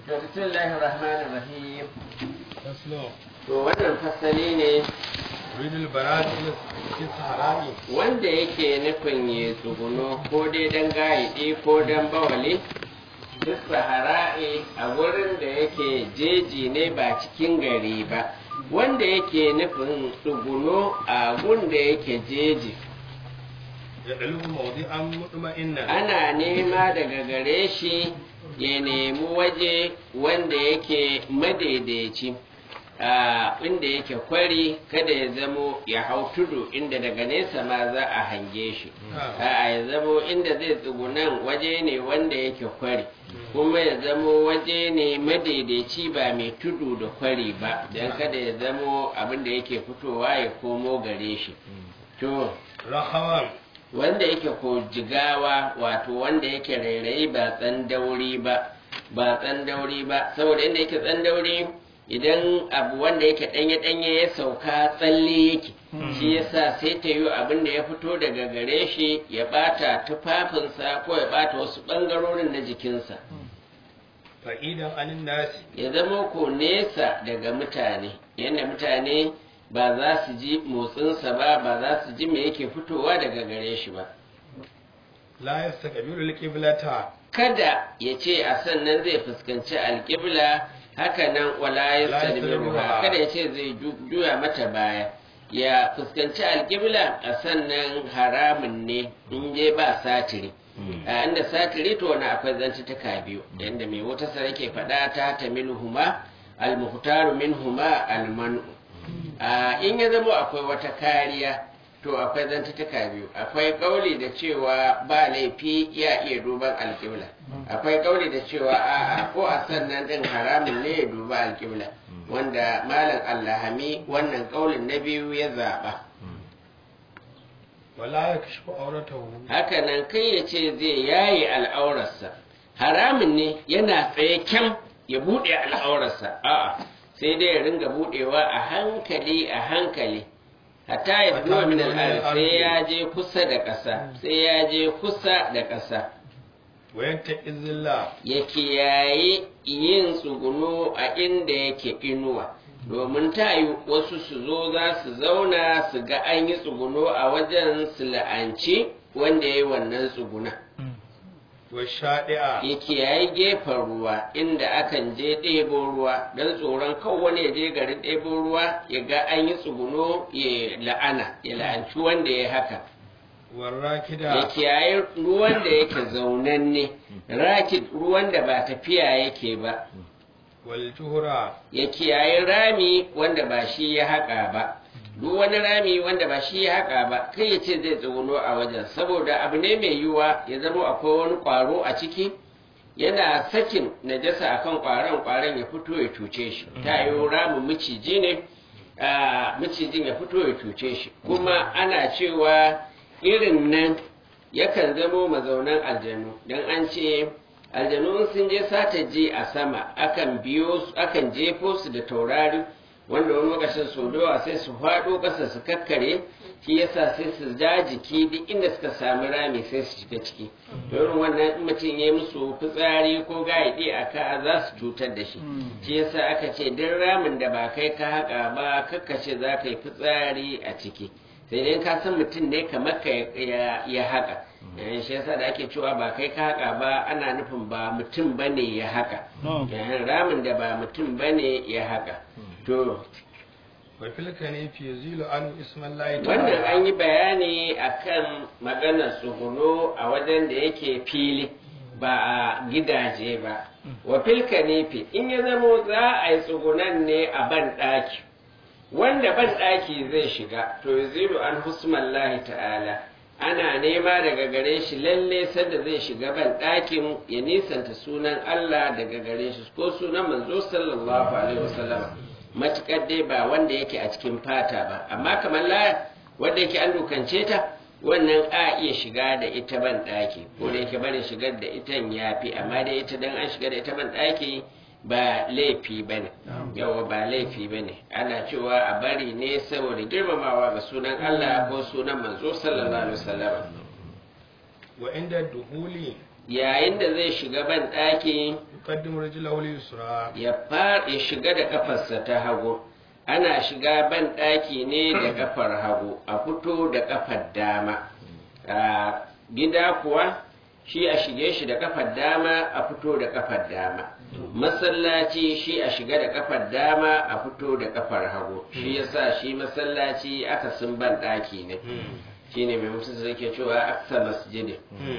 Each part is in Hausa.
to bismillahir rahmanir rahim faslo to wannan fasali ne ridul barad fi sahara'i wanda yake nufin ya tsuguno ko dai dan gaidi ko dan bawali duk sahara'i a wurin da yake jeji ne ba cikin gari ba wanda yake nufin tsuguno a gun da yake jeji ya dalu mawdi'an mutma'innan ana nema daga gare shi ya nemi waje wanda yake madaidaici a inda yake kwari kada ya zamo ya hau tudu inda daga nesa ma za a hange shi a ya zamo inda zai tsugunan waje ne wanda yake kwari kuma ya zamo waje ne madaidaici ba mai tudu da kwari ba don kada ya zamo abin da yake fitowa ya komo gare shi to rahawan wanda yake ko jigawa wato wanda yake rairayi ba tsandauri ba ba tsandauri ba saboda inda yake tsandauri idan abu wanda yake danye danye ya sauka tsalle yake shi yasa sai ta yi abin da ya fito daga gare shi ya bata tufafinsa ko ya bata wasu bangarorin na jikinsa fa'idan anin nasi ya zama ko nesa daga mutane yadda mutane ba za su ji motsinsa ba ba za su ji me yake fitowa daga gare shi ba la yastaqbilu al-qiblata kada ya ce a sannan zai fuskanci alƙibla haka nan wala ya yastadbiruha. kada ya ce zai ju- juya mata baya ya fuskanci alƙibla a sannan haramun ne in je ba satiri a inda satiri to wani akwai zantuttuka biyu yadda mai wata sarki faɗa ta ta minhuma almuhtaru minhuma almanu a in ya zama akwai wata kariya to akwai zantuttuka biyu akwai kauli da cewa ba laifi ya iya duban alƙibla akwai kauli da cewa a'a ko a sannan din haramun ne ya duba alƙibla wanda malam allahami wannan kaulin na biyu ya zaɓa wala yakashifu auratahu hakanan kai ya ce zai yaye al'aurarsa haramun ne yana tsaye kyam ya buɗe al'aurarsa a'a sai dai ya ringa buɗewa a hankali a hankali hatta ya zuwa min al'ar sai ya je kusa da ƙasa sai ya je kusa da ƙasa wa yattaqizilla ya kiyaye yin tsuguno a inda yake inuwa domin ta yi wasu su zo za su zauna su ga an yi tsuguno a wajen su la'anci wanda ya yi wannan tsuguna wa shadi'a ya kiyaye gefen ruwa inda akan je ɗebo ruwa don tsoron kan wani ya je garin ɗebo ruwa ya ga an yi tsuguno ya la'ana ya la'anci wanda ya haka wa ya rakida kiyaye ruwan da yake zaunanne rakid ruwan da ba tafiya yake ba wal juhra ya kiyaye rami wanda ba shi ya haƙa ba duk wani rami wanda ba shi ya haƙa ba kai ya ce zai tsuguno a wajen saboda abu ne mai yiwuwa ya zama akwai wani ƙwaro a ciki yana sakin najasa akan ƙwaron ƙwaron ya fito ya cuce shi ta yi ramin miciji ne a macijin ya fito ya cuce shi kuma ana cewa irin nan yakan zamo mazaunan aljanu don an ce aljanu in sun je sata je a sama akan biyo su akan jefo su da taurari wanda wani lokacin sau da yawa sai su faɗo ƙasa su kakkare shi yasa sai su ja jiki duk inda suka sami rami sai su shiga ciki irin wannan in mutum ya yi musu fitsari ko gaidi a ka za su cutar da shi shi yasa aka ce duk ramin da ba kai ka haƙa ba kakkace za ka yi fitsari a ciki sai dai ka san mutum ne kamar ka ya ya haƙa Eh, shi yasa da ake cewa ba kai ka haƙa ba ana nufin ba mutum bane ya haƙa Eh, ramin da ba mutum bane ya haƙa to wa fil kanifi yuzilu an ismallahi wannan an yi bayani akan maganar tsuguno a wajen da yake fili ba a gidaje ba wa filka nefi in ya zamo za a yi tsugunan ne a ban ɗaki wanda ban ɗaki zai shiga to yuzilu an husmallahi ta'ala ana nema daga gare shi lalle sanda zai shiga ban ɗakin ya nisanta sunan Allah daga gare shi ko sunan manzo sallallahu alaihi wasallam matukar dai ba wanda yake a cikin fata ba amma kamar laya wanda yake an dukance ta wannan a iya shiga da ita ban ɗaki ko da yake barin shigar da ita ya fi amma dai ita dan an shiga da ita ban ɗaki ba laifi ba ne yawa ba laifi ba ne ana cewa a bari ne saboda girmamawa ga sunan Allah ko sunan manzo sallallahu alaihi wasallam wa inda duhuli yayin da zai shiga ban ɗaki يقدم رجله اليسرى ya fara ya shiga da kafarsa ta hagu ana shiga ban ɗaki ne da kafar hagu a fito da kafar dama a gida kuwa shi a shige shi da kafar dama a fito da kafar dama masallaci shi a shiga da kafar dama a fito da kafar hagu shi yasa shi masallaci aka sun ban ɗaki ne shine mai mutum zai ke cewa aksa masjidin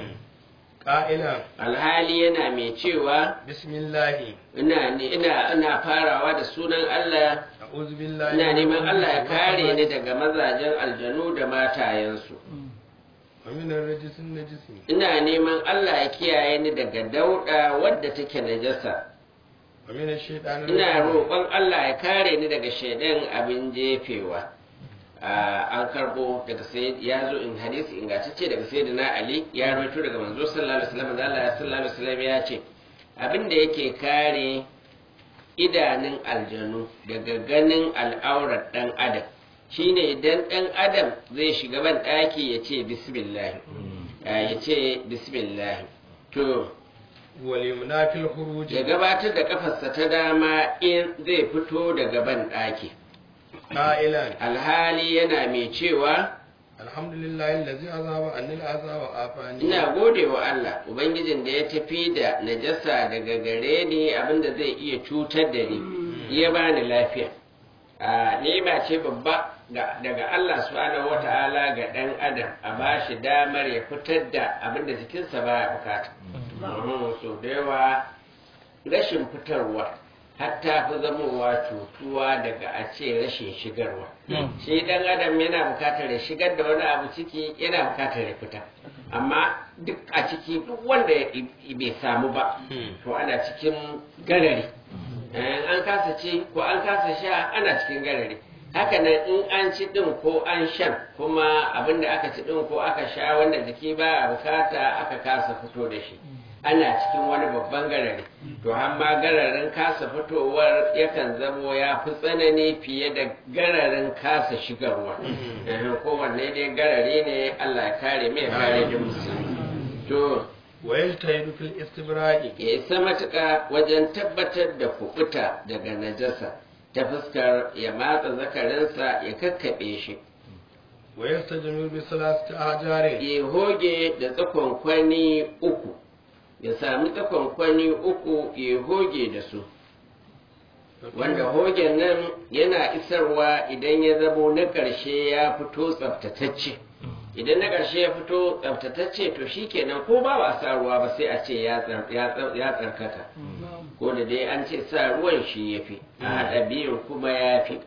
قائلا alhali yana mai cewa بسم الله ina ne ina ina farawa da sunan Allah أعوذ بالله ina neman من Allah ya الشيطان kare ni الرجيم daga mazajen aljanu da matayensu ومن الرجس النجس ina neman Allah ya kiyaye ni daga dauda wadda take najasa ومن الشيطان ina الرجيم roƙon Allah ya kare ni daga shaidan abin jefewa Ah, an karbo daga sai ya zo in hadisi ingantacce daga sayyidina Ali ya rawaito daga manzo sallallahu alaihi wasallam da Allah sallallahu alaihi wasallam ya ce abin da yake kare idanun aljanu daga ganin al'aurar dan adam shine idan dan adam zai shiga ban daki ya ce bismillah Ah, ya ce bismillah to واليمنى في الخروج ya gabatar da kafarsa ta dama in zai fito daga ban daki قائلا alhali yana mai cewa الحمد لله الذي أذهب عني الأذى وعافاني ina gode wa Allah ubangijin da ya tafi da najasa daga gare ni abinda zai iya cutar da ni ya bani lafiya a ni'ima ce babba ga- daga Allah subhanahu wata'ala ga dan adam a bashi damar ya fitar da abinda jikinsa baya bukata Mhm, so da yawa rashin fitarwa hatta fi zamowa cutuwa daga a ce rashin shigarwa shi dan adam yana bukatar ya shigar da wani abu ciki yana bukatar ya fita amma duk a ciki duk wanda ya- bai samu ba to ana cikin garari Eh, an kasa ci ko an kasa sha ana cikin garari haka nan in an ci din ko an shan kuma abin da aka ci din ko aka sha wanda jiki ba a bukata aka kasa fito da shi ana cikin wani babban garari to amma gararin kasa fitowar yakan zamo ya fi tsanani fiye da gararin kasa shigarwa Eh, kowanne dai garari ne allah ya kare mai kare da musulmi to ويجتهد في الاستبراء ya isa matuƙa wajen tabbatar da kuɓuta daga najasa ta fuskar ya matsa zakarinsa ya kakkaɓe shi ويستجمل بثلاثة أحجار ya hoge da tsakonkwani uku ya sami tsakonkwani uku ya hoge da su wanda hogen nan yana isarwa idan ya zamo na ƙarshe ya fito tsaftatacce idan na ƙarshe ya fito tsaftatacce to shikenan ko ba ba sa ruwa ba sai a ce ya tsar- ya tsar- ya tsarkaka ko da dai an ce sa ruwan shi ya fi a haɗa biyun kuma ya fi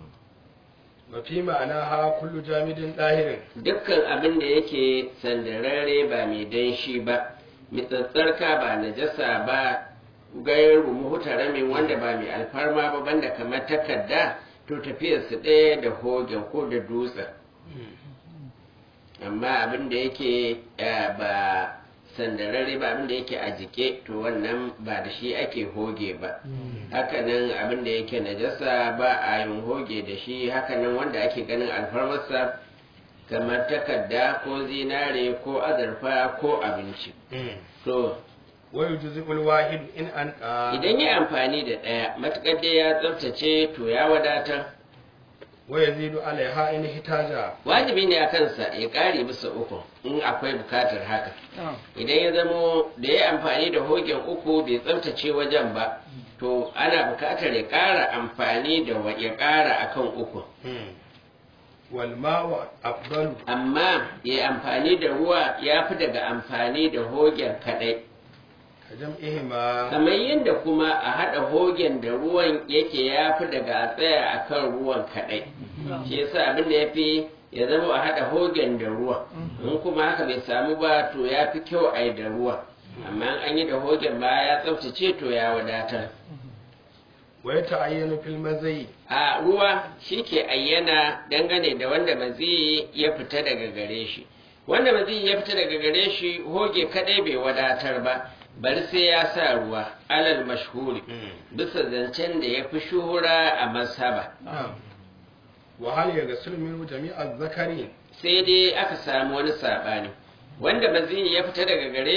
وفي معناها كل جامد طاهر dukkan abin da yake sandararre ba mai danshi ba mitsatsarka ba najasa ba gairu muhutaramin wanda ba mai alfarma ba banda kamar takarda to tafiyarsu ɗaya da hogen ko da dutsen amma abin da yake eh, ba sandararre ba abin da yake a jike to wannan ba da shi ake hoge ba hakanan abin da yake najasa ba a yin hoge da shi hakanan wanda ake ganin alfarmarsa kamar takarda ko zinare ko azurfa ko abinci to ويجزئ الواحد إن أنقى idan ya amfani da ɗaya matuƙar dai ya tsaftace to ya wadatar ويزيد عليها إن احتاج wajibi ne a kansa ya ƙare bisa uku in akwai bukatar haka idan ya zamo da ya amfani da hogen uku bai tsaftace wajen ba to ana bukatar ya ƙara amfani da wa- ya ƙara akan uku والماء أفضل amma ya yi amfani da ruwa ya fi daga amfani da hogen kaɗai كجمعهما kamar yadda kuma a haɗa hogen da ruwan yake ya fi daga a tsaya a kan ruwan kaɗai shi yasa abin da ya fi ya zama a haɗa hogen da ruwa in kuma haka bai samu ba to ya fi kyau a yi da ruwa amma in an yi da hogen ba ya tsaftace to ya wadatar ويتعين في المزي a ruwa shi ke ayyana dangane da wanda maziyi ya fita daga gare shi wanda maziyi ya fita daga gare shi hoge kadai bai wadatar ba bari sai ya sa ruwa alal mashhuri bisa zancen da ya fi shuhura a masaba نعم وهل يغسل منه جميع الذكر sai dai aka samu wani saɓani wanda maziyi ya fita daga gare shi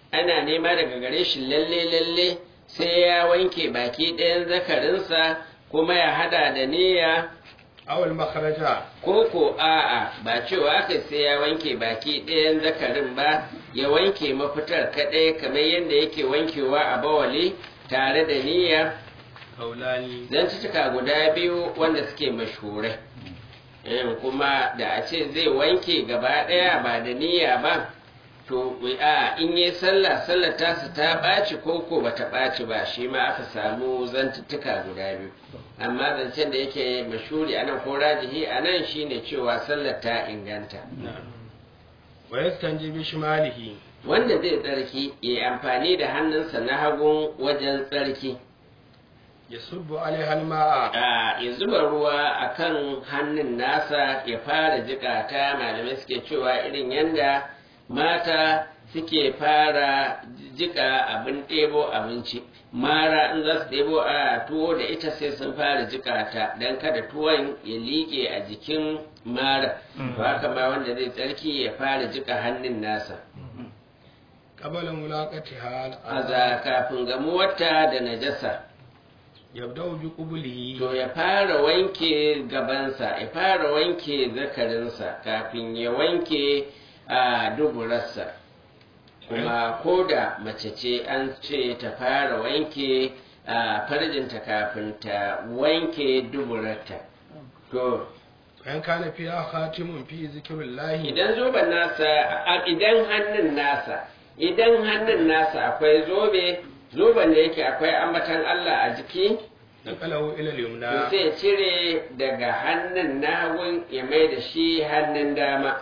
ana nema daga gare shi lalle lalle sai ya wanke baki ɗayan zakarinsa kuma ya hada da niyya awal makharaja ko ko a'a ba cewa aka sai ya wanke baki ɗayan zakarin ba ya wanke mafitar kaɗai kamar yadda yake wankewa a bawali tare da niyya kaulani zantuttuka guda biyu wanda suke mashhurai Em, kuma da a ce zai wanke gaba ɗaya ba da niyya ba to a in yi sallah sallar tasa ta ɓaci ko ko ba ta ɓaci ba shi ma aka samu zantuttuka guda biyu amma zancen da yake mashuri a nan ko rajihi a nan shine cewa sallar ta inganta wa yastanji bi shimalihi wanda zai tsarki ya yi amfani da hannunsa na hagun wajen tsarki yasubbu alaiha alma'a a ya zuba ruwa a kan hannun nasa ya fara jika ta malamai suke cewa irin yanda mata suke fara jika abin ɗebo abinci mara in za su ɗebo a tuwo da ita sai sun fara jika ta don kada tuwon ya liƙe a jikin mara to haka ma wanda zai tsarki ya fara jika hannun nasa qabala mulaqatiha aza kafin gamuwarta da najasa yabda'u bi qublihi To ya fara wanke gabansa, ya fara wanke zakarinsa kafin ya wanke a duburarsa. Kuma ko da mace ce an ce ta fara wanke a farjinta kafin ta wanke duburarta. To, in kana fiha khatimun fi zikrillahi idan zoben nasa, a- idan hannun nasa, idan hannun nasa akwai zobe, zoben da yake akwai ambatan Allah a jiki, naqalahu ila to al-yumna sai ya cire daga hannun na hagun ya mai da shi hannun dama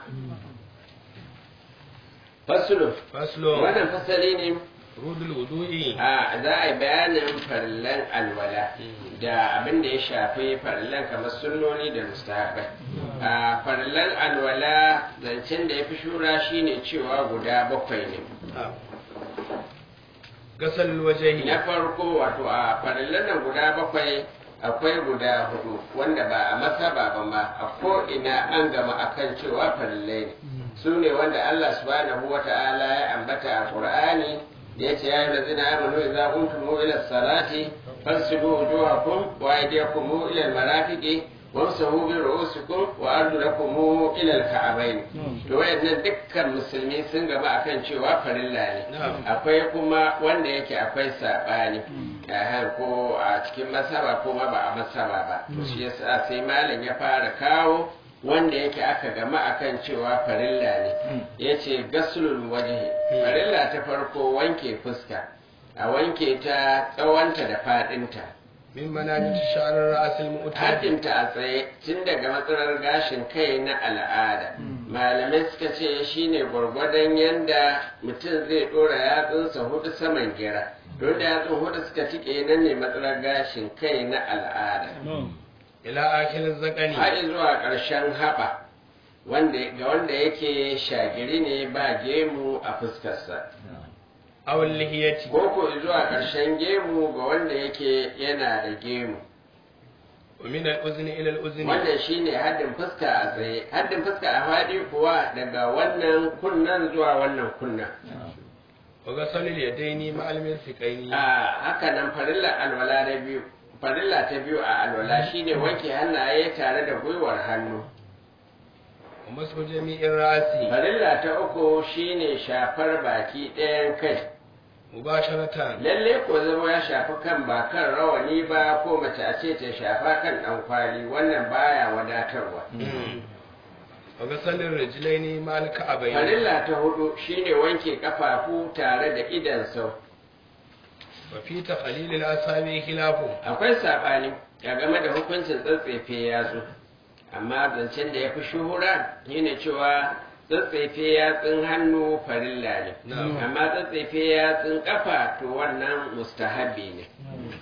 fasulu faslo wannan fasali ne rudul wudu'i a za a yi bayanin farillan alwala da abin da ya shafi farillan kamar sunnoni da mustahabai a farillan alwala zancen da ya fi shura shine cewa guda bakwai ne gasal wajhi na farko wato a farillan nan guda bakwai akwai guda hudu wanda ba a masaba ba ma a ko ina an gama akan cewa farillai ne su ne wanda Allah subhanahu wa ta'ala ya ambata a Qur'ani da yace ya yi zina amanu idza qumtum ila salati fasilu wujuhakum wa aydiyakum ila al-marafiqi wamsahu bi ru'usikum wa arjulakum ila al-ka'bayn to wayannan dukkan musulmi sun gaba akan cewa farilla ne Na'am. akwai kuma wanda yake akwai sabani a ko a cikin masaba ko ma ba a masaba ba to shi yasa sai malam ya fara kawo wanda yake aka gama akan cewa farilla ne yace gaslul wajhi farilla ta farko wanke fuska a wanke ta tsawonta da fadinta min manajit sha'ar ra'sil mu'tadi haddinta a tsaye tun daga matsalar gashin kai na al'ada malamai suka ce shine gwargwadon yanda mutum zai dora yatsunsa hudu saman gira don da yatsun hudu suka tike nan ne matsalar gashin kai na al'ada ila akhir zakani har zuwa ƙarshen haɓa wanda ga wanda yake shagiri ne ba gemu a fuskarsa aw lihiyati ko ko zuwa ƙarshen gemu ga wanda yake yana da gemu wa min al-uzni ila al-uzni wannan shine haddin fuska a tsaye haddin fuska a faɗi kuwa daga wannan kunnan zuwa wannan kunnan wa gasal al-yadaini ma al-mirfiqaini a haka nan farilla alwala na biyu farilla ta biyu a alwala shine wanke hannaye tare da gwiwar hannu wa masu jami'in ra'si farilla ta uku shine shafar baki ɗayan kai mubasharatan lalle ko zama ya shafi kan ba kan rawani ba ko mace a ce ta shafa kan ɗan kwali wannan baya wadatarwa wa gasal al-rijlaini ma al-ka'bayn farilla ta hudu shine wanke kafafu tare da idan sau wa fi takhlil al-asabi khilafu akwai saɓani a game da hukuncin tsatsefe yatsu amma zancen da ya fi shuhura shine cewa tsatsefe yatsun hannu farilla ne Na'am. amma tsatsefe yatsun kafa to wannan mustahabi ne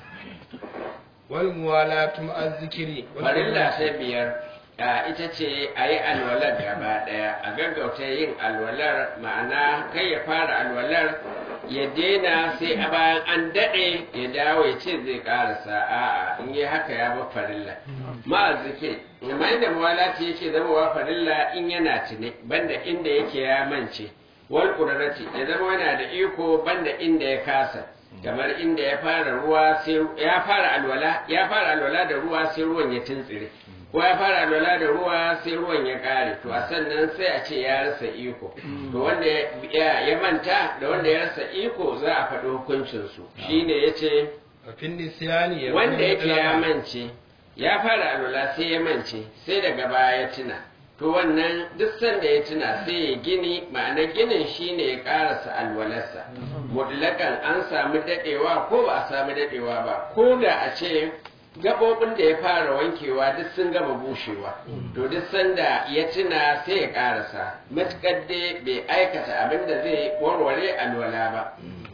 wal muwalatu ma'a zikri wal farilla ta biyar a ita ce a yi alwalar gaba ɗaya a gaggauta yin alwalar ma'ana kai ya fara alwalar ya daina sai a bayan an daɗe ya dawo ya ce zai ƙarasa a'a in yi haka ya ba farilla ma'azzike amma inda muwalati yake zama wa farilla in yana tune banda inda yake ya mance wal qudrati ya zama yana da iko banda inda ya kasa kamar inda ya fara ruwa sai ya fara alwala ya fara alwala da ruwa sai ruwan ya tuntsire ko ya fara alwala da ruwa sai ruwan ya kare to a sannan sai a ce ya rasa iko to wanda ya, ya manta da wanda ya rasa iko za a faɗi hukuncin su shine yace fin nisyani ya wanda yake ya mance ya fara alwala sai ya mance sai daga baya ya tuna to wannan duk sanda ya tuna sai ya gini ma'anar ginin shine ya karasa alwalarsa mutlakan an samu dadewa ko ba a samu dadewa ba ko da a ce gabobin da ya fara wankewa duk sun gama bushewa to duk sanda ya tuna sai ya karasa matukar dai bai aikata abin da zai warware alwala ba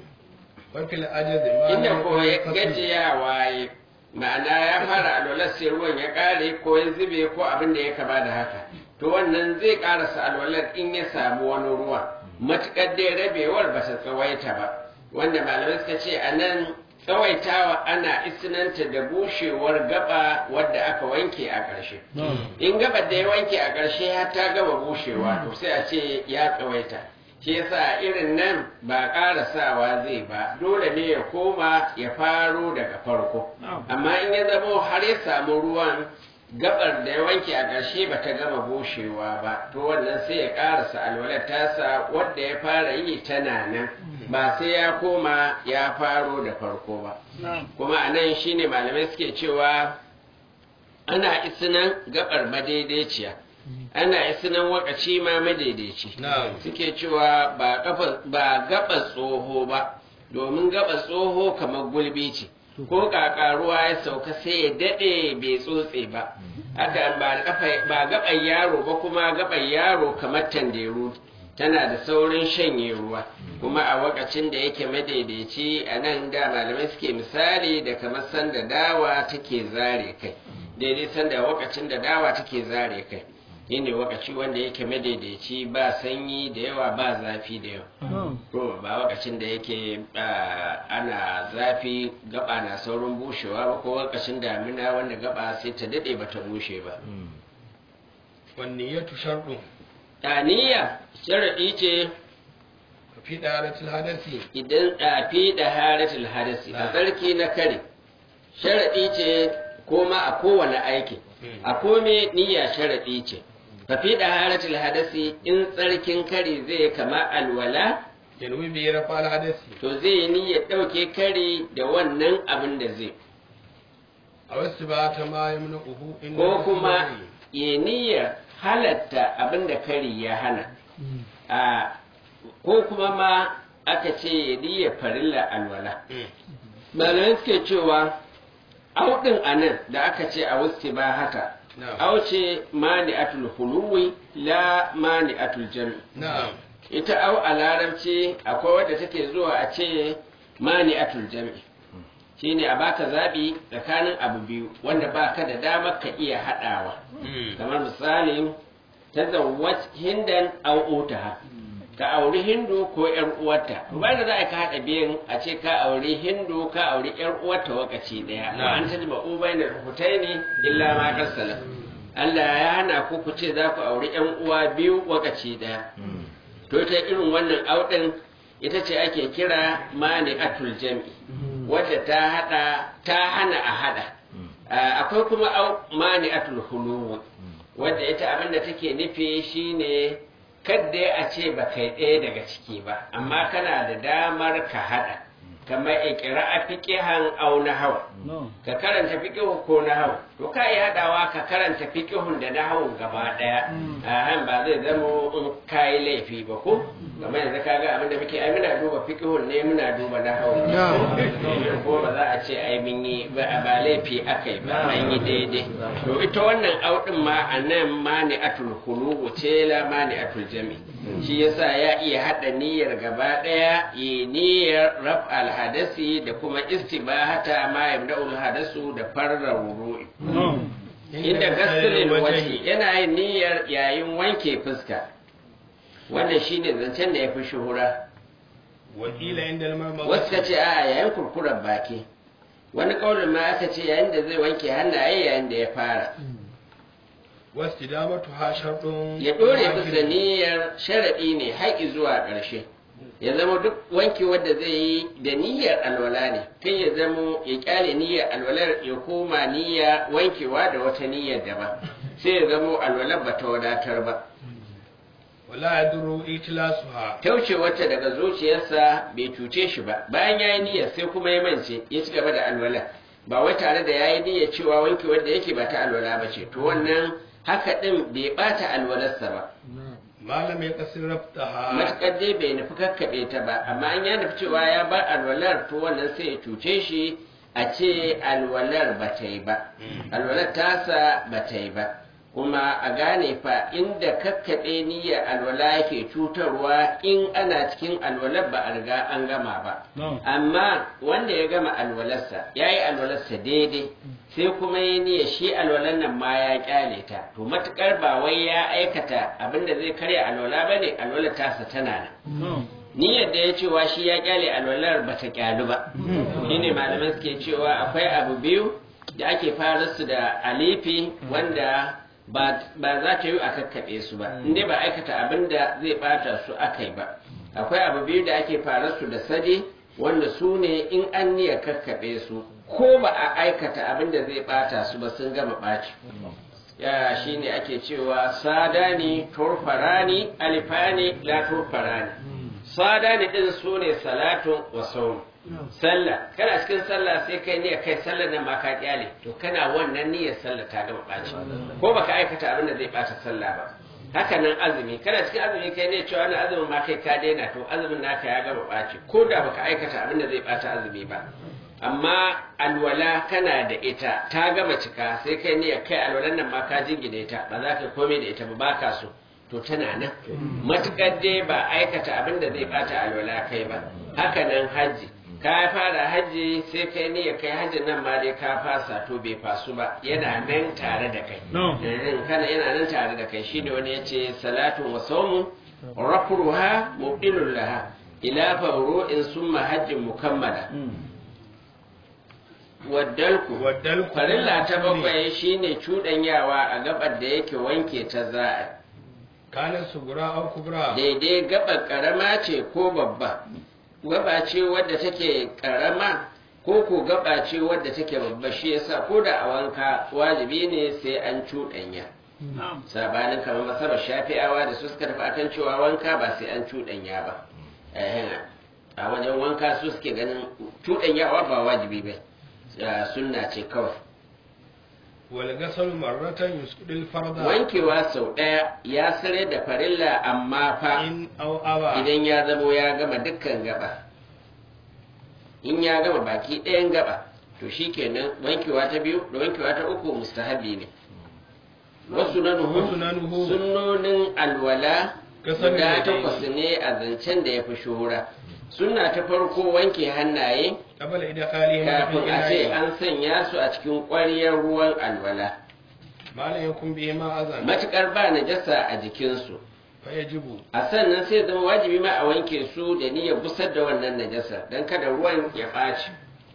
wakil ajazi ma inda ko ya gajiyawa ya ma'ana ya fara alwalar sai ruwan ya kare ko ya zube ko abin da ya kama da haka to wannan zai karasa alwalar in ya samu wani ruwa matukar dai rabewar ba ta tsawaita ba wanda malamai suka ce a nan tsawaitawa ana isinanta da bushewar gaba wadda aka wanke a ƙarshe in gabar da ya wanke a ƙarshe ya ta gaba bushewa to sai a ce ya tsawaita shi yasa irin nan ba ƙarasawa zai ba dole ne ya koma ya faro daga farko amma in ya zamo har ya samu ruwan gabar da ya wanke a ƙarshe ba ta gama bushewa ba to wannan sai ya ƙarasa alwalar tasa wadda ya fara yi tana nan ba sai ya koma ya faro da farko ba kuma a nan shine malamai suke cewa ana isinan gabar madaidaiciya ana isinan wakaci ma madaidaici suke cewa ba gaba tsoho ba domin gaba tsoho kamar gulbi ce ko kakaruwa ya sauka sai ya daɗe bai tsotse ba haka ba gaban yaro ba kuma gaban yaro kamar tanderu tana da saurin shanye ruwa kuma a wakacin da yake madaidaici a nan da malamai suke misali da kamar sanda dawa take zare kai daidai sanda wakacin da dawa take zare kai shine wakaci wanda yake madaidaici ba sanyi da yawa ba zafi da yawa to ba wakacin da yake ana zafi gaba na saurin bushewa ba ko wakacin damina wanda gaba sai ta dade ba ta bushe ba wanne ya tusharɗu Taniya sharaɗi ce fi ɗaratul hadasi idan ɗafi da haratul hadasi a tsarki na kare sharaɗi ce koma a kowane aiki a kome niyya sharaɗi ce fafi da haratul hadasi in tsarkin kare zai kama alwala yanwi bi rafa al hadasi to zai yi niyyar ɗauke kare da wannan abin da zai a wasu ba ta ma yamna uhu inda ko kuma ya niyyar halatta abin da kari ya hana a ko kuma ma aka ce ya diya farilla alwala malamai suke cewa auɗin a nan da aka ce a wusti ba haka au ce mani atul huluwi la mani atul jami ita au a larabci akwai wadda take zuwa a ce mani atul jami shine a baka zaɓi tsakanin abu biyu wanda baka da damar ka iya haɗawa kamar misali ta zawwat hindan au utaha ka auri hindu ko yar uwarta ba da za ka haɗa biyan a ce ka auri hindu ka auri yar uwarta wakaci ɗaya wa an tajma ubayna hutaini illa ma kasala Allah ya hana ku ku ce za ku auri yan uwa biyu wakaci ɗaya to ta irin wannan auɗin ita ce ake kira mani atul jam'i wadda ta hada ta hana a hada akwai kuma mani atul hulu wadda ita abinda take nufi shine kadda a ce ba kai ɗaya daga ciki ba amma kana da damar ka hada kamar ikira a fiƙihan au na hawa ka karanta fiƙihu ko na hawa to ka yi haɗawa ka karanta fiƙihun da na hawan gaba ɗaya a han ba zai zama in ka yi laifi ba ko kamar yanzu ka ga abinda muke ai muna duba fiƙihun ne muna duba na hawan ko ba za a ce ai mun yi ba laifi aka yi ba an yi daidai to ita wannan auɗin ma a nan ma ne atul hulu ce la ma ne atul jami shi yasa ya iya haɗa niyyar gaba ɗaya yi niyyar raf alhadasi da kuma istibahata ma yamda'ul hadasu da farra wuru'i inda gasilin waje yana yin niyyar yayin wanke fuska wannan shine zancen da ya fi shuhura wakila inda wasu ka ce a yayin kurkurar baki wani ƙaunin ma aka ce yayin da zai wanke hannaye yayin da ya fara wastidamatuha shartun ya dore bisa niyyar sharaɗi ne haƙi zuwa ƙarshe ya zama duk wanki wadda zai yi da niyyar alwala ne kai ya zama ya kyale niyyar alwalar ya koma niyya wankewa da wata niyyar daban sai ya zama alwalar ba ta wadatar ba wala yadru itlasuha tauce wata daga zuciyarsa bai cuce shi ba bayan ya yi niyyar sai kuma ya mance ya ci gaba da alwala ba wai tare da ya yi niyyar cewa wanke wanda yake ba ta alwala ba ce to wannan haka ɗin bai ɓata alwalarsa ba malam ya kasir raftaha matuƙar dai bai nufi kakkaɓe ta ba amma an ya nufi cewa ya bar alwalar to wannan sai ya cuce shi a ce alwalar ba ta yi ba alwalar tasa ba ta yi ba kuma a gane fa inda kakkaɓe niyyar alwala yake cutarwa in ana cikin alwalar ba a riga an gama ba amma wanda ya gama alwalarsa ya yi alwalarsa daidai sai kuma ya niyya shi alwalar nan ma ya kyale ta to matukar ba wai ya aikata abinda zai karya alwala ba ne alwalar tasa tana nan niyyar da ya cewa shi ya kyale alwalar ba ta kyalu ba shine malamai suke cewa akwai abu biyu da ake fara su da alifi wanda ba za ta yi a kakkaɓe su ba inda ba aikata abin da zai bata su aka yi ba akwai abu biyu da ake fara su da sadi wanda su ne in an niyya kakkaɓe su ko ba a aikata abin da zai bata su ba sun gama ɓaci ya shi ne ake cewa sadani turfarani alifani la turfarani sadani ɗin su ne salatun wa saum sallah kana cikin sallah sai kai niyyar kai sallar nan ma ka kyale to kana wannan niyyar sallah ta gama ɓaci ko baka aikata abin da zai ɓata sallah ba haka nan azumi kana cikin azumi kai ne cewa na azumin ma kai ka daina to azumin naka ya gama ɓaci ko da baka aikata abin da zai ɓata azumi ba amma alwala kana da ita ta gama cika sai kai niyyar kai alwalan nan ma ka jingine ta ba za ka komai da ita ba baka so to tana nan matukar dai ba aikata abin da zai ɓata alwala kai ba haka nan hajji ka fara hajji sai kai niyyar kai hajjin nan ma dai ka fasa to bai fasu ba yana nan tare da kai kana yana nan tare da kai shine wani yace salatu wa sawmu rafruha mubdilul laha ila fawru'in summa hajjin mukammala waddalku waddalku farilla ta bakwai shine cudanyawa a gabar da yake wanke ta za'a kana sugura au kubra daidai gabar karama ce ko babba gaba ce wadda take karama ko ko gaba ce wadda take babba shi yasa ko da a wanka wajibi ne sai an cuɗanya sabanin kamar masabar shafi'awa da su suka tafi akan cewa wanka ba sai an cuɗanya ba a wajen wanka su suke ganin cuɗanyawa ba wajibi ba sunna ce kawai wal gasal marratan yusqil farda wankewa sau ɗaya ya sare da farilla amma fa in aw awa idan ya zamo ya gama dukkan gaba in ya gama baki ɗayan gaba to shi kenan wankewa ta biyu da wankewa ta uku mustahabi ne wasu na Wasu na nuhu. sunnonin alwala Kasar guda da takwas ne a zancen da ya fi shuhura sunna ta farko wanke hannaye qabla idkhalihi kafin a ce an sanya su a cikin ƙwariyar ruwan alwala malam yakun bihi ma azan matuƙar ba najasa a jikinsu fa yajibu a sannan sai zama wajibi ma a wanke su da niyyar busar da wannan najasa don kada ruwan ya ɓaci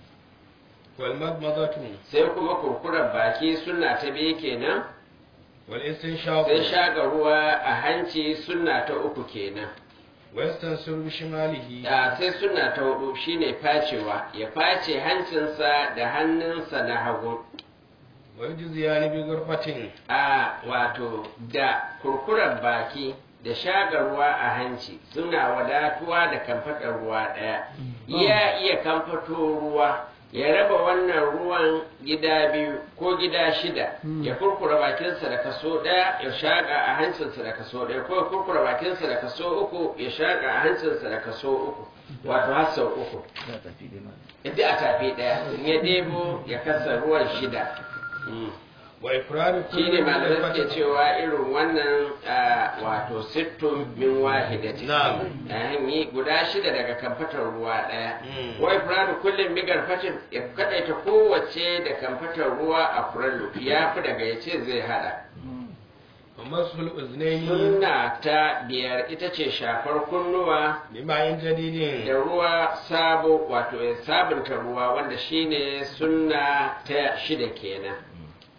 wal madmadatu sai kuma kurkurar baki suna ta biyu kenan wal istinshaq sai shaga ruwa a hanci suna ta uku kenan wa yastansir bi shimalihi da sai suna ta hudu shine facewa ya face hancinsa da hannunsa na hagu wa yujziyani bi ghurfatin a wato da kurkurar baki da shaga ruwa a hanci suna wadatuwa da kamfatar ruwa ɗaya ya iya kamfato ruwa ya raba wannan ruwan gida biyu ko gida shida ya kurkura bakinsa da kaso ɗaya ya shaƙa a hancinsa da kaso ɗaya ko ya kurkura bakinsa da kaso uku ya shaƙa a hancinsa da kaso uku wato har sau uku yadda a tafi ɗaya in ya debo ya kasa ruwan shida Mm. wa ifradu shi ne malamai suke cewa irin wannan ah, wato sittun min wahidati Na'am. yayin yi guda shida daga kamfatar ruwa ɗaya Mm. wai furadu kullum bigar fatin ya kadaita kowace da kamfatar ruwa a furallu ya fi daga ya ce zai hada wa masul uznaini sunna ta biyar ita ce shafar kunnuwa bi ma'in jadidin da ruwa sabo wato ya sabunta ruwa wanda shine sunna ta shida kenan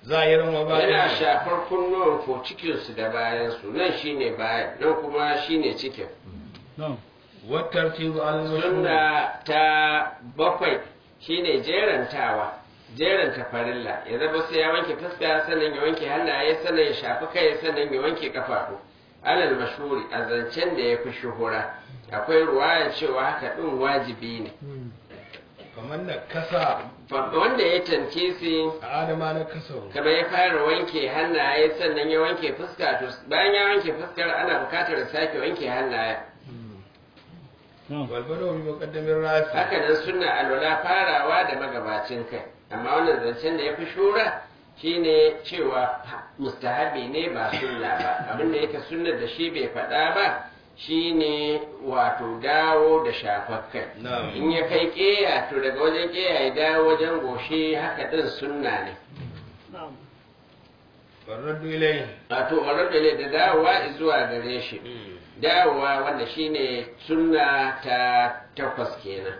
zahiran wa yana bayan shafar kunnuwan ko cikinsu da bayansu nan shine bayan nan kuma shine cikin wattartibu al-mashhur sunna ta bakwai shine jerantawa jeranta farilla ya zama sai ya wanke fuska sannan ya wanke hannaye sannan ya shafi kai sannan ya wanke kafafu alal mashhuri a zancen da ya fi shuhura akwai ruwaya cewa haka din wajibi ne kamar da kasa Fa- wanda ya tankisi a adama na kasa kamar ya fara wanke hannaye sannan ya wanke fuska to bayan ya wanke fuskar ana bukatar ya sake wanke hannaye walbado bi muqaddamin rafi haka nan suna alwala farawa da magabacin kai amma wannan zancen da ya fi shura shine cewa mustahabi ne ba sunna ba abinda yake sunnar da shi bai faɗa ba shine wato dawo da shafar kai Na'am. in ya kai ƙeya to daga wajen ƙeya ya dawo wajen goshi haka ɗin sunna ne warraddu ilayhi wato warar da da dawowa zuwa gare shi dawowa wanda shine sunna ta takwas kenan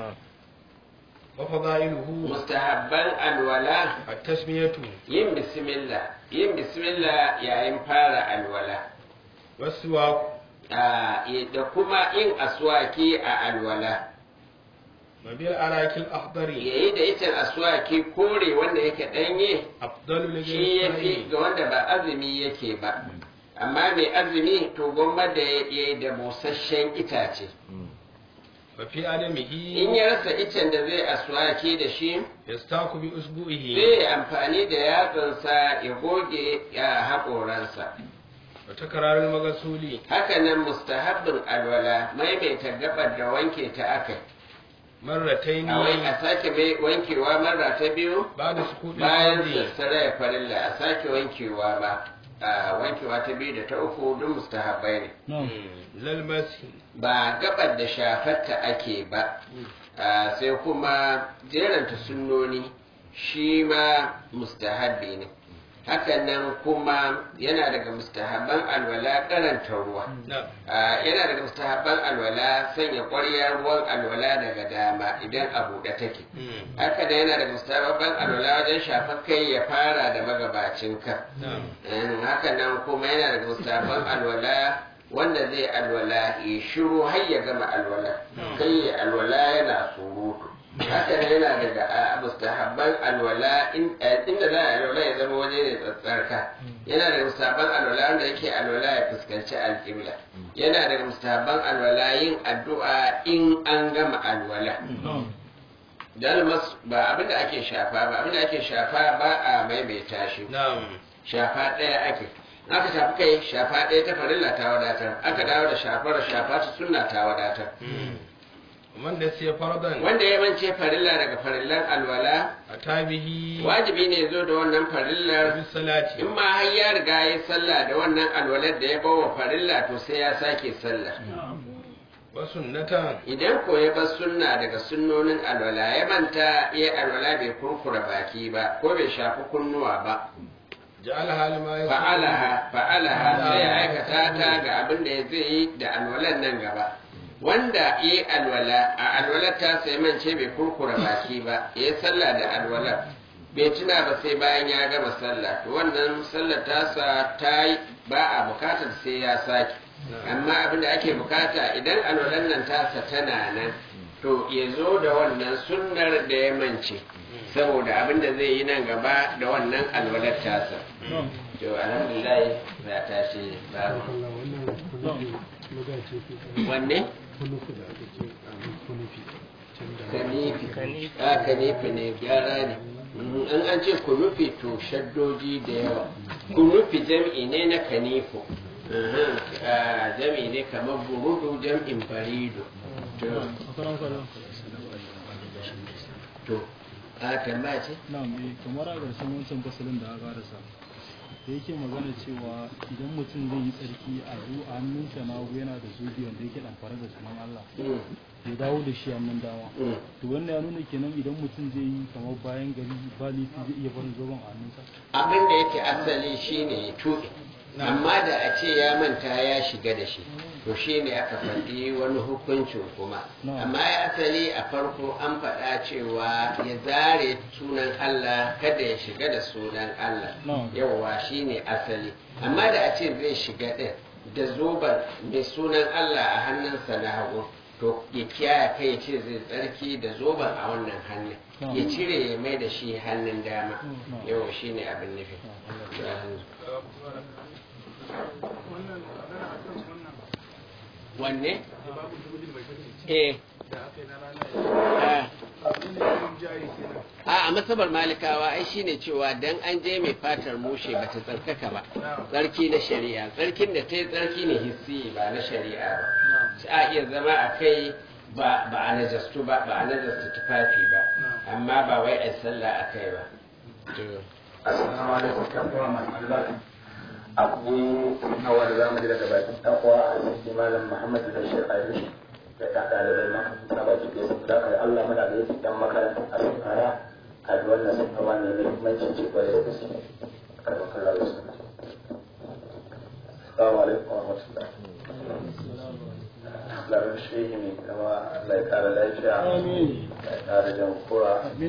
wa fadailuhu mustahabban alwala at-tasmiyatu yin bismillah yin bismillah yayin fara alwala waswaq Ah, da kuma yin aswaki a alwala mabil arakil akhdari yayi da ita aswaki kore wanda yake danye afdalu li shi yafi ga wanda ba azumi yake ba amma mai azumi to gwamma da ya yi da busasshen itace wa fi adamihi in ya rasa icen da zai aswaki da shi yastaku bi usbu'ihi zai yi amfani da yatsansa ya goge ya haƙoransa wa takrarul maghsuli hakanan mustahabbin alwala maimaita gabar da wanke ta akai marrataini a wai a sake mai wankewa marra ta biyu ba'da sukuti bayan al-ardi. sassara ya farilla a sake wankewa ba a wankewa ta biyu da ta uku duk mustahabbai ne Mm, lal masi ba gabar da shafarta ake ba a, sai kuma jeranta sunnoni shi ma mustahabbi ne hakanan kuma yana daga mustahabban alwala karanta ruwa na Ah, yana daga mustahabban alwala sanya ƙwaryar ruwan alwala daga dama idan a buɗe take Mm, haka da yana daga mustahabban alwala wajen shafar kai ya fara da magabacin ka na haka nan kuma yana daga mustahabban alwala wanda zai alwala ya shiru har ya gama alwala kai ya alwala yana surutu haka nan yana daga ah, mustahabban alwala in- eh, inda za a alwala ya zama waje ne tsatsarka yana daga mustahabban alwala wanda yake alwala ya fuskanci alƙibla yana daga mustahabban alwala yin addu'a in an gama alwala dalmas ba abinda ake shafa ba abinda ake shafa ba a maimaita shi na'am shafa ɗaya ake aka shafi kai shafa ɗaya ta farilla ta wadatar aka dawo da shafar shafa ta sunna ta wadatar Mm. man da sai fardan wanda ya mance farilla daga farillan alwala atabihi wajibi ne zo da wannan farillar bis salati in ma har ya riga ya sallah da wannan alwalar da ya bawa farilla to sai ya sake sallah wa sunnatan idan ko ya bar sunna daga sunnonin alwala ya manta ya alwala bai kurkura baki ba ko bai shafi kunnuwa ba ja'alaha lima yasulu fa'alaha fa'alaha sai ya aikata ta ga abin da zai yi da alwalan nan gaba wanda yi alwala a alwalar ta sai mance bai kurkura baki ba ya yi sallah da alwalar bai tuna ba sai bayan ya gama sallah to wannan sallar tasa ta yi ba a bukatar sai ya sake amma abin da ake bukata idan alwalan nan tasa tana nan to ya zo da wannan sunnar da ya mance saboda abin da zai yi nan gaba da wannan alwalar tasa to alhamdulillah za ta ce babu wanne kanifi a kanifi ne gyara ne Mhm, in an ce kunufi to shaddoji da yawa kunufi jam'i ne na kanifo Mhm, ah, jam'i ne kamar burudu jam'in barido to to a tambaya ce na'am eh kamar a ƙarshen wancan fasalin da aka rasa da yake magana cewa idan mutum zai yi tsarki a zu a hannunsa na hagu yana da zubi wanda yake ɗamfare da sunan Allah Mm, ya dawo da shi hannun dama mm. to wannan ya nuna kenan idan mutum zai yi kamar bayan gari ba laifi zai iya barin zoben a hannunsa abin da yake asali shine ya tuɓe amma da a ce ya manta ya shiga da shi to shi ne aka faɗi wani hukuncin kuma Na'am. amma ya asali a farko an faɗa cewa ya zare sunan Allah kada ya shiga da sunan Allah Na'am. yawwa shi ne asali amma da a ce zai shiga ɗin da zoben mai sunan Allah a hannunsa na hagu to ya kiyaye kai ya ce zai tsarki da zoben a wannan hannun Na'am. ya cire ya mai da shi hannun dama Na'am. yau shi ne abin nufi wannan magana a kan wannan wanne? da babu dubulin mai kasance eh da aka yi na rana ah. abin da yin jari kenan a a masabar malikawa ai shine cewa dan an je mai fatar mushe ba ta tsarkaka ba tsarki na shari'a tsarkin da ta yi tsarki ne hissi ba na shari'a ba Shi a iya zama a kai ba ba a najastu ba ba a najasta tufafi ba amma ba wai a sallah a kai ba To, Assalamu alaikum kan uwa masu albarka. Akwai nawa da zamu ji daga bakin ɗan uwa a cikin malam Muhammad Bashir Ayush da ta ɗalibai makaranta ba ki sun da kai Allah muna da yake dan makaranta a sunaya a da wannan sanarwa ne mai muhimmanci ce kwarai da gaske. Karɓar kallon da suna. Assalamu alaikum wa rahmatullahi. Larin shehi mai kama Allah ya ƙara lafiya. Amin. Ya ƙara jan kura. Amin.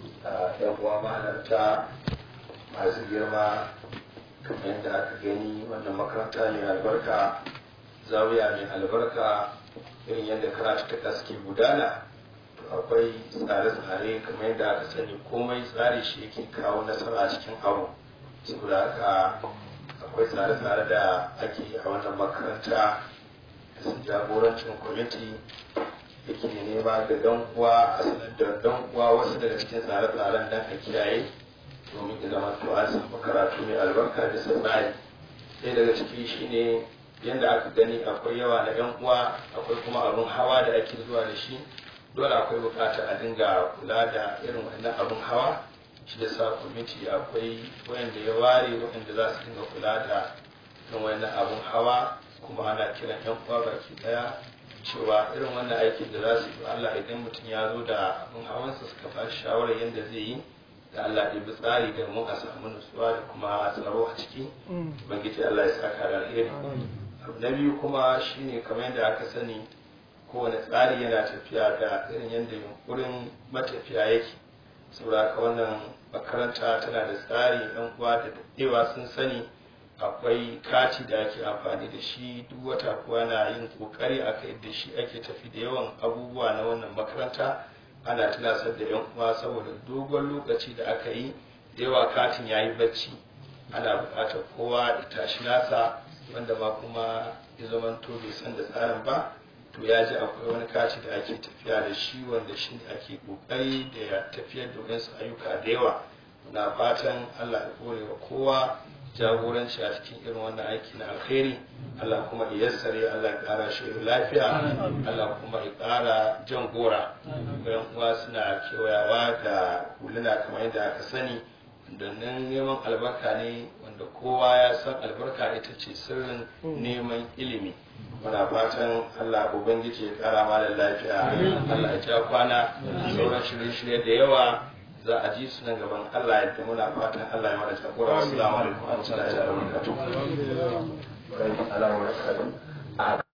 a yan uwa mahalarta masu girma kamar yadda aka gani wannan makaranta mai albarka zawiya mai albarka irin yadda karatuka suke gudana to akwai tsare-tsare kamar yadda aka sani komai tsari shi yake kawo nasara a cikin abu saboda haka akwai tsare-tsare da ake yi a wannan makaranta da su jagorancin kwamiti yake nema da dan uwa a sanar da dan uwa wasu daga cikin tsare-tsaren dan a kiyaye domin ya zama to an samu karatu mai albarka da tsari ɗaya daga ciki shine yadda aka gani akwai yawa na yan uwa akwai kuma abin hawa da ake zuwa da shi dole akwai buƙatar a dinga kula da irin wannan abin hawa shi da sa kwamiti akwai wayanda ya ware wayanda za su dinga kula da irin wannan abin hawa kuma ana kiran yan uwa baki daya cewa irin wannan aikin da za su yi Allah idan mutum ya zo da abin hawansa suka ba shi shawarar yadda zai yi da Allah ya bi tsari da mu a samu nutsuwa da kuma tsaro a ciki ubangiji Allah ya saka da alheri abu na biyu kuma shine kamar yadda aka sani kowane tsari yana tafiya da irin yadda yunkurin matafiya yake saboda haka wannan makaranta tana da tsari yan uwa da daɗewa sun sani akwai kati da ake amfani da shi duk wata kuwa na yin kokari a kai da shi ake tafi da yawan abubuwa na wannan makaranta ana tunasar da yan uwa saboda dogon lokaci da aka yi da yawa katin ya yi bacci ana buƙatar kowa ya tashi nasa wanda ma kuma ya zama to bai san da tsarin ba to ya ji akwai wani kati da ake tafiya da shi wanda shi ne ake kokari da ya tafiyar da wasu ayyuka da yawa na fatan allah ya kore wa kowa jagoranci a cikin irin wannan aiki na alkhairi Allah kuma ya yassare Allah ya ƙara shi lafiya Allah kuma ya ƙara jan gora bayan uwa suna kewayawa da huluna kamar yadda aka sani wanda nan neman albarka ne wanda kowa ya san albarka ita ce sirrin neman ilimi muna fatan Allah ubangiji ya ƙara malam lafiya Allah ya ja kwana sauran shirye-shirye da yawa za a ji su nan gaban Allah yadda muna fatan Allah ya mana jagora assalamu alaikum wa rahmatullahi wa barakatuh